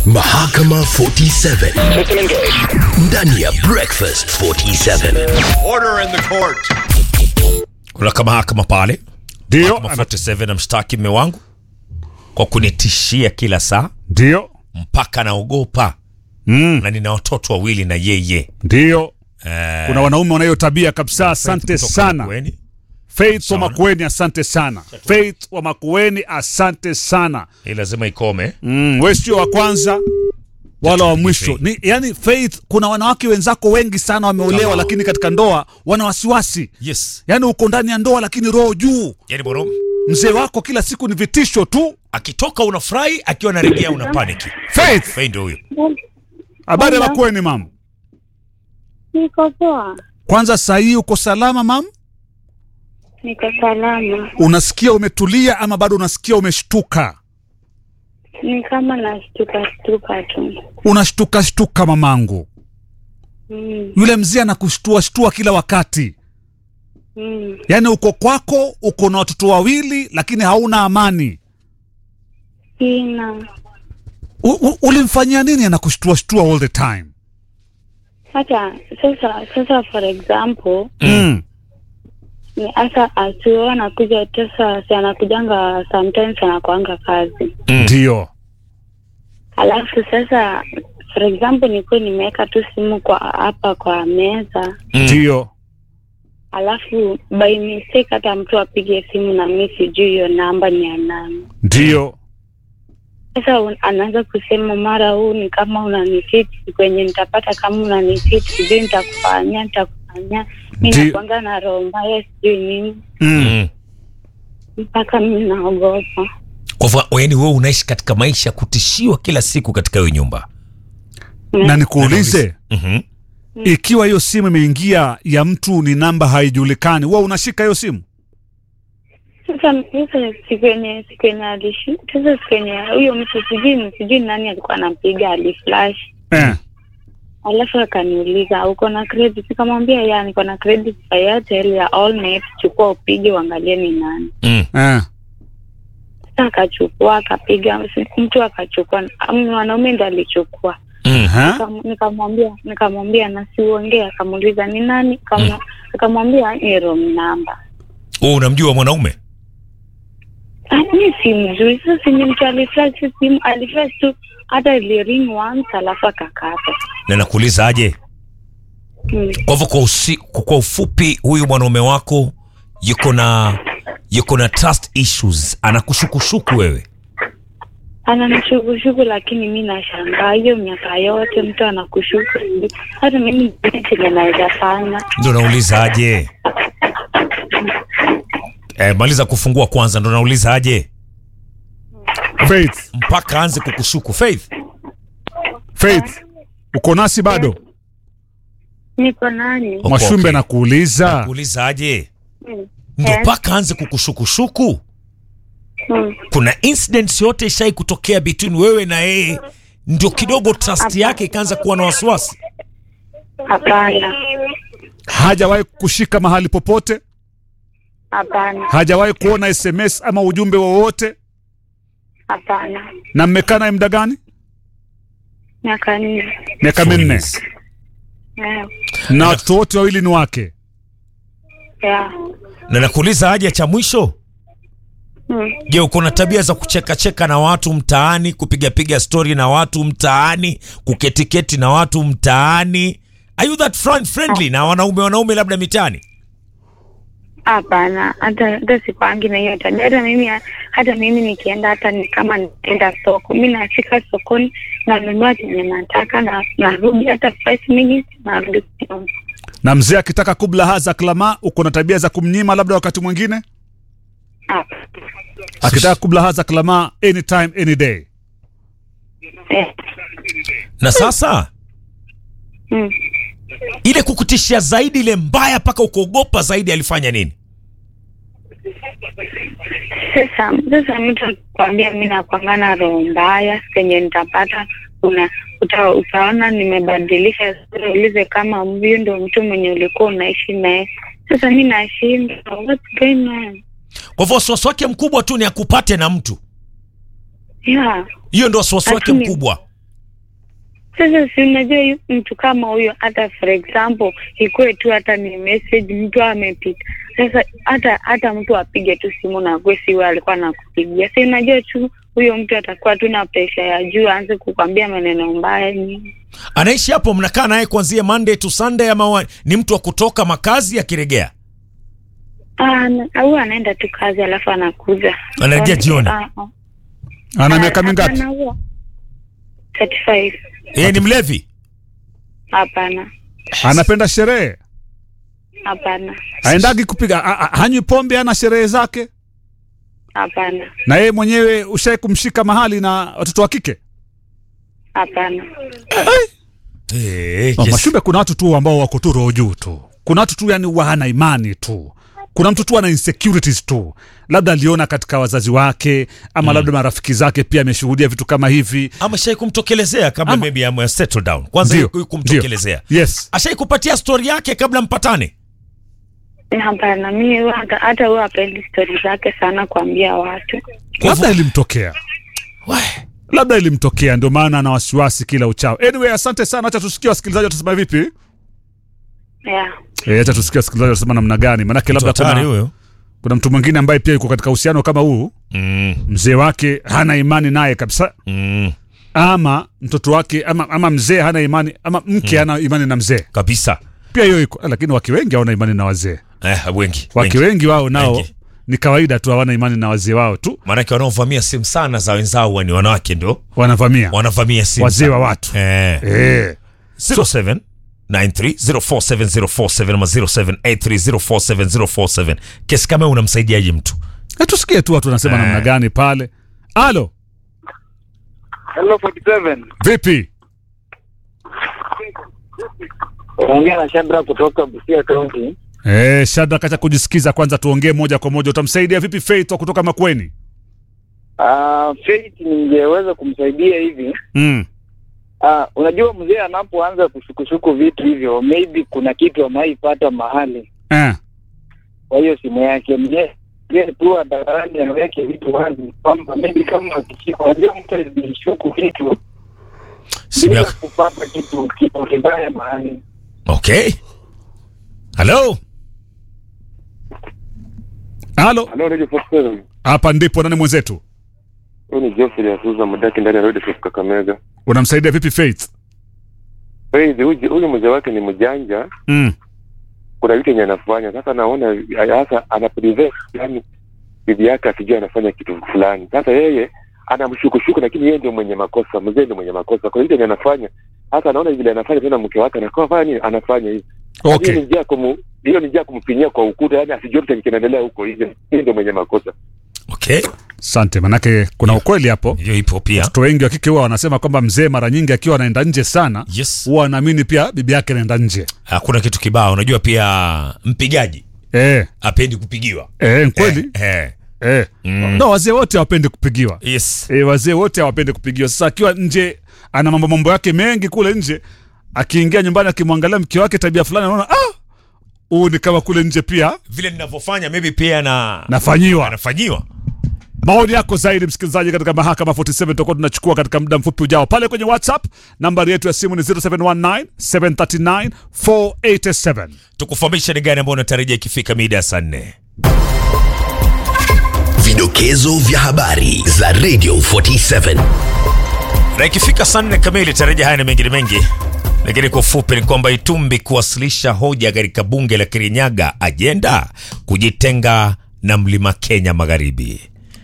Mahakama 47 ndani ya Breakfast 47. Order in the court. kuna kama mahakama pale Ndio, Mahakama 47 namshtaki mme wangu kwa kunitishia kila saa ndio, mpaka naogopa mm, na nina watoto wawili na yeye ndio. Eh, Kuna wanaume wanayo tabia kabisa. Asante kutoka sana Makueni. Faith wa Sana. Makueni, asante sana Faith wa Makueni, asante sana. hii lazima ikome Mm, we sio wa kwanza wala wa mwisho. Faith. Ni, yani Faith, kuna wanawake wenzako wengi sana wameolewa, lakini katika ndoa wana wasiwasi. yes Yani uko ndani ya ndoa lakini roho juu. yani boro Mzee wako kila siku ni vitisho tu. akitoka unafurahi akiwa anarejea una paniki Faith, Faith ndio huyo habari ya Hello. Makueni mam? Niko poa, Kwanza saa hii uko salama mam? niko salama. Unasikia umetulia ama bado unasikia umeshtuka? Ni kama nashtuka shtuka tu. Unashtuka shtuka mamangu. Mm, Yule mzee anakushtua shtua kila wakati. mm. Yaani uko kwako, uko na watoto wawili lakini hauna amani. Sina U, u, ulimfanyia nini anakushtua shtua all the time? hata sasa. Sasa for example Mm. ni hasa asio anakuja sasa, si anakujanga sometimes anakuanga kazi, Ndio. alafu sasa for example nikuwa nimeweka tu simu kwa hapa kwa meza, Ndio. alafu by mistake hata mtu apige simu na mi sijui hiyo namba ni ya nani. Ndio. Sasa un- anaanza kusema mara huu ni kama unanifiti kwenye nitapata kama unanifiti sijui nitakufanyia nitakufanyia mi Ndi- nakwanga na roho mbaya sijui nini Mm. mm. mpaka mi naogopa kwa hivyo yani wewe unaishi katika maisha ya kutishiwa kila siku katika hiyo nyumba Na nikuulize, mm-hmm. ikiwa hiyo simu imeingia ya mtu ni namba haijulikani, wewe unashika hiyo simu? sasa sasa siku yenye siku yenye alishi sasa siku yenye huyo mtu sijui sijui nani alikuwa anampiga aliflash Eh. alafu akaniuliza uko na credit nikamwambia ya niko na credit ya Airtel ya Allnet chukua upige uangalie ni nani mm. Eh. Sasa akachukua akapiga, mtu akachukua, am- mwanaume ndo alichukua. Mm. Ha? Nikam- Nikamwambia nikamwambia na siuongee, akamuuliza ni nani, Kama- nikamwambia ni wrong number. wewe unamjua mwanaume Ah, Mi si mzuri sasa, sinye mtu aliflash simu, aliflash tu hata iliring once alafu akakata. na nakuuliza aje Mm. kwa hivyo kwa, usi, kwa ufupi huyu mwanaume wako yuko na yuko na trust issues anakushukushuku wewe Ananishukushuku, lakini mi nashangaa hiyo miaka yote mtu anakushuku, hata mimi sijui chenye naweza fanya. ndo nauliza aje eh, maliza kufungua kwanza ndo nauliza aje Faith, mpaka aanze kukushuku faith Faith, uko nasi bado? Niko nani? Okay, Mwashumbe okay. anakuuliza. kuuliza aje Mm. ndo Eh. mpaka aanze kukushukushuku Mm. kuna incidents yote ishai kutokea between wewe na yeye ndio kidogo trust yake ikaanza kuwa na wasiwasi Hapana, Hajawahi kushika mahali popote? hapana, Hajawahi kuona SMS ama ujumbe wowote? hapana. Na mmekaa naye muda gani? Miaka nne. Miaka minne. Yeah. Na watoto wote wawili ni wake. Yeah. na nakuuliza aje cha mwisho Mm. je uko na tabia za kuchekacheka na watu mtaani kupigapiga stori na watu mtaani kuketiketi na watu mtaani are you that friend friendly na wanaume wanaume labda mitaani Hapana, hata hata sikwangi na hiyo tabia. Hata mimi hata mimi nikienda, hata ni kama nikienda soko, mi nafika sokoni nanunua chenye nataka na narudi hata five minutes narudi nyumba. Na mzee akitaka kubla haza klama, uko na tabia za kumnyima labda wakati mwingine? Hapa. Akitaka kubla haza klama anytime any day. Eh. na sasa Mm. ile kukutishia zaidi ile mbaya mpaka ukaogopa zaidi alifanya nini Sasa sasa mtu akikwambia mi nakwanga na roho mbaya, kenye nitapata una uta, utaona nimebadilisha sura, ulize kama huyu ndo mtu mwenye ulikuwa unaishi naye. Sasa mi nashinda, what's going on? kwa hivyo wasiwasi wake mkubwa tu ni akupate na mtu Yeah. hiyo ndo wasiwasi wake Lakini- mkubwa Sasa si unajua yu- mtu kama huyo, hata for example ikuwe tu hata ni message mtu amepita. Sasa hata hata mtu apige tu simu na kwe si wewe alikuwa anakupigia, si unajua tu huyo mtu atakuwa tu na presha ya juu, aanze kukwambia maneno mbaya nini. Anaishi hapo, mnakaa naye kuanzia Monday to Sunday ama wa- ni mtu wa kutoka makazi akiregea? Ah, na- au anaenda tu kazi alafu anakuja Anarejea jioni? Ah, ah. Ana Ah, miaka mingapi? hapana, huo. 35 Yeye ni mlevi? hapana Anapenda sherehe, hapana aendagi kupiga, a- a- hanywi pombe, ana sherehe zake. hapana Na yeye mwenyewe ushai kumshika mahali na watoto wa kike? hapana Eh, Oh, yes. Mashube, kuna watu tu ambao wako tu roho juu tu, kuna watu tu yani wana imani tu, kuna mtu tu ana insecurities tu, labda aliona katika wazazi wake ama labda marafiki zake pia ameshuhudia vitu kama hivi. Ama shai kumtokelezea kabla Ama- maybe ame settle down. Kwanza Ndio, yu- kumtokelezea. ndio. Yes. Ashai kupatia story yake kabla mpatane? hapana mi huwa hata hata huwa apendi stori zake sana kuambia watu labda ilimtokea Wai. labda ilimtokea ndio maana ana wasiwasi kila uchao anyway asante sana hacha tusikie wasikilizaji watasema vipi yeah. Eh, hacha tusikie wasikilizaji watasema namna gani manake labda Mtu hatari kuna, huyo. kuna mtu mwingine ambaye pia yuko katika uhusiano kama huu Mm, mzee wake hana imani naye kabisa mm, ama mtoto wake ama, ama mzee hana imani ama mke hana imani na mzee kabisa. pia hiyo iko lakini wake wengi hawana imani na wazee Eh, wengi. wake wengi. wengi wao nao Wengi. ni kawaida tu hawana imani na wazee wao tu Maanake wanaovamia simu sana za wenzao huwa ni wanawake ndo wanavamia wanavamia simu. wazee wa sana. watu Eh. eh. 07 93047047 ama 0783047047 kesi kama unamsaidiaje mtu Na tusikie tu watu wanasema Eh. namna gani pale alo Hello 47. vipi Ongea na Shabra kutoka Busia County. Eh, Shadrack, acha kujisikiza kwanza, tuongee moja kwa moja. Utamsaidia vipi Faith wa kutoka Makweni? Uh, Faith ningeweza kumsaidia hivi. Mm. Uh, unajua mzee anapoanza kushukushuku vitu hivyo, maybe kuna kitu amaipata mahali Eh. kwa hiyo simu yake mzee mzee tu hadharani aweke vitu wazi kwamba maybe kama akishika, unajua mtu alishuku vitu simu bila yako kupata kitu kitu kibaya mahali. okay halo Halo, Halo, Radio 47. hapa ndipo nani mwenzetu? Huyu ni Geoffrey Asuza Mudaki ndani ya Radio Safe Kakamega. Unamsaidia vipi Faith? Faith, huyu huyu mzee wake ni mjanja, Mm. kuna vitu yenye anafanya. Sasa naona sasa ana prevent yani bibi yake asijue anafanya kitu fulani. Sasa yeye anamshukushuku, lakini yeye ndio mwenye makosa, mzee ndio mwenye makosa. Kwa hiyo yenye anafanya hata anaona vile anafanya tena, mke wake anakuwa fanya nini, anafanya hivi. Hiyo Okay. ni njia ya kumu hiyo ni njia ya kumfinyia kwa ukuta, yani asijue kitu kinaendelea huko nje. Yeye ndio mwenye makosa. okay Asante, manake kuna ukweli hapo. hiyo ipo pia Watoto wengi wa kike huwa wanasema kwamba mzee mara nyingi akiwa anaenda nje sana yes huwa anaamini pia bibi yake anaenda nje. hakuna kitu kibao unajua pia mpigaji Eh, apendi kupigiwa eh, kweli? eh, Eh. Mm. No, wazee wote hawapendi kupigiwa. yes E, wazee wote hawapendi kupigiwa. Sasa akiwa nje ana mambo mambo yake mengi kule nje, akiingia nyumbani akimwangalia mke wake tabia fulani, anaona ah, huu ni kama kule nje pia vile ninavyofanya maybe pia na nafanyiwa. anafanyiwa Maoni yako zaidi, msikilizaji, katika mahakama 47 tutakuwa tunachukua katika muda mfupi ujao pale kwenye WhatsApp. Nambari yetu ya simu ni 0719 739 487. tukufahamisha ni gani ambayo unatarajia ikifika mida ya saa nne Vidokezo vya habari za Radio 47. na ikifika saa nne kamili tarajia haya na mengine mengi lakini kwa ufupi ni kwamba Itumbi kuwasilisha hoja katika bunge la Kirinyaga ajenda kujitenga na mlima Kenya Magharibi.